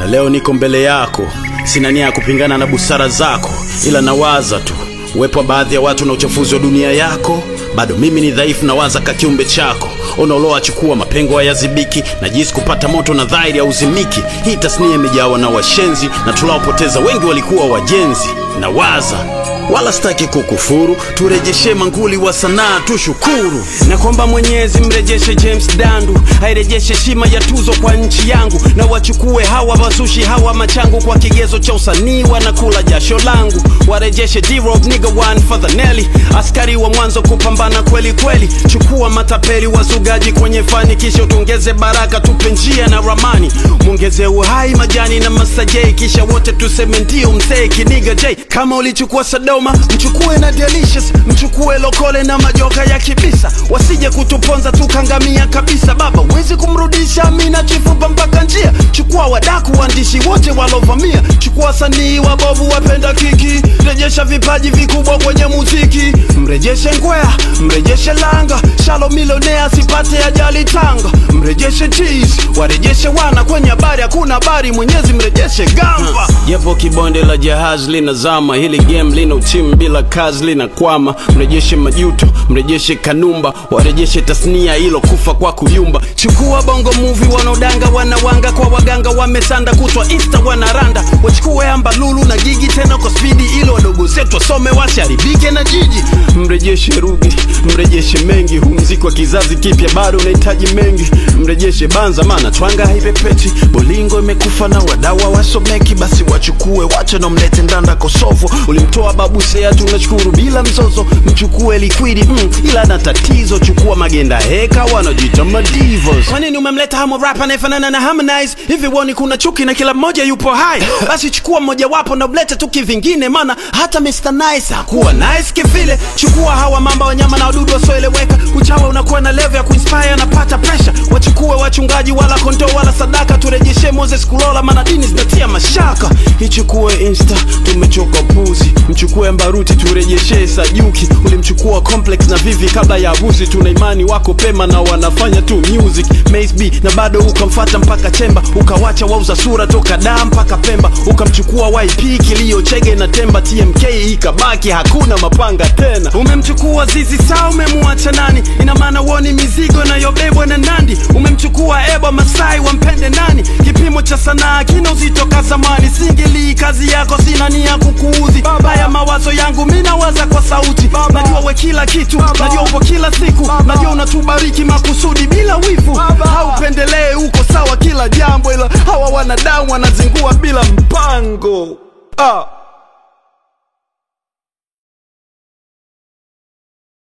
na leo niko mbele yako. Sina nia ya kupingana na busara zako, ila nawaza tu uwepo wa baadhi ya watu na uchafuzi wa dunia yako. Bado mimi ni dhaifu, nawaza ka kiumbe chako unaoloa chukua mapengo hayazibiki, na jinsi kupata moto na dhahiri hauzimiki. Hii tasnia imejawa na washenzi na tuliopoteza wengi walikuwa wajenzi. Nawaza wala sitaki kukufuru, turejeshe manguli wa sanaa tushukuru, na kwamba Mwenyezi mrejeshe James Dandu, airejeshe heshima ya tuzo kwa nchi yangu, na wachukue hawa wazushi hawa machangu, kwa kigezo cha usanii wanakula jasho langu, warejeshe D-Rock nigga one for the Nelly, askari wa mwanzo kupambana kweli kweli, chukua matapeli wazugaji kwenye fani, kisha tuongeze baraka, tupe njia na ramani, mwongeze uhai majani na masajei, kisha wote tuseme ndio mzee kiniga J, kama ulichukua Sodoma mchukue na Delicious, mchukue Lokole na majoka ya kibisa, wasije kutuponza tukangamia kabisa. Baba wezi kumrudisha Amina chifupa mpaka njia, chukua wadaku waandishi wote walovamia, chukua wasanii wabovu wapenda kiki, rejesha vipaji vikubwa kwenye muziki, mrejeshe Ngwea, mrejeshe Langa, Shalo milionea asipate ajali Tanga, mrejeshe cheese, warejeshe wana kwenye habari, hakuna habari, Mwenyezi mrejeshe Gamba. Japo kibonde la jahazi linazama, hili game lina uchimi bila kazi linakwama. Mrejeshe Majuto, mrejeshe Kanumba, warejeshe tasnia ilo kufa kwa kuyumba. Chukua bongo movie, wanaodanga wanawanga kwa waganga, wamesanda kutwa insta wanaranda, wachukue amba lulu na gigi tena kwa spidi, ilo wadogo zetu wasome wasiharibike na jiji. Mrejeshe Rugi, mrejeshe mengi, huu mziki wa kizazi kipya bado unahitaji mengi. Mrejeshe Banza, maana twanga haipepeti, bolingo imekufa na wadawa wasomeki, basi wachukue wache na mlete ndanda Kosovo. Ulimtoa babu Seya, tunashukuru bila mzozo. Mchukue liquidi mm, ila na tatizo. Chukua magenda heka, wanajiita madivos. Kwa nini umemleta hamo rap anayefanana na Harmonize? Hivi woni kuna chuki na kila mmoja yupo hai? Basi chukua mmojawapo na ulete tu kivingine, maana hata Mr Nice hakuwa nice kivile. Chukua hawa mamba wanyama na wadudu wasioeleweka, uchawa unakuwa na level ya kuinspire, napata pressure. Wachukue wachungaji wala kondoo wala sadaka, turejeshe Moses Kulola, maana dini zinatia mashaka. Ichukue Insta, tumechoka puzi. Mchukue Mbaruti, turejeshe Sajuki. Ulimchukua Complex na Vivi kabla ya harusi, tuna imani wako pema na wanafanya tu music. Mace B na bado ukamfata mpaka Chemba, ukawacha wauza sura toka Dar mpaka Pemba, ukamchukua YP kilio Chege na Temba, TMK ikabaki hakuna mapanga tena. Umemchukua Zizi Saa, umemwacha nani? Ina maana woni mizigo inayobebwa na Nandi. Umemchukua Ebo Masai, wampende nani? Kipimo cha sanaa kina uzito ka zamani, singeli kazi yako, sina nia kukuudhi. Haya mawazo yangu mi nawaza kwa sauti, najua we kila kitu, najua upo kila siku, najua unatubariki makusudi bila wivu, haupendelee uko sawa kila jambo, ila hawa wanadamu wanazingua bila mpango ah.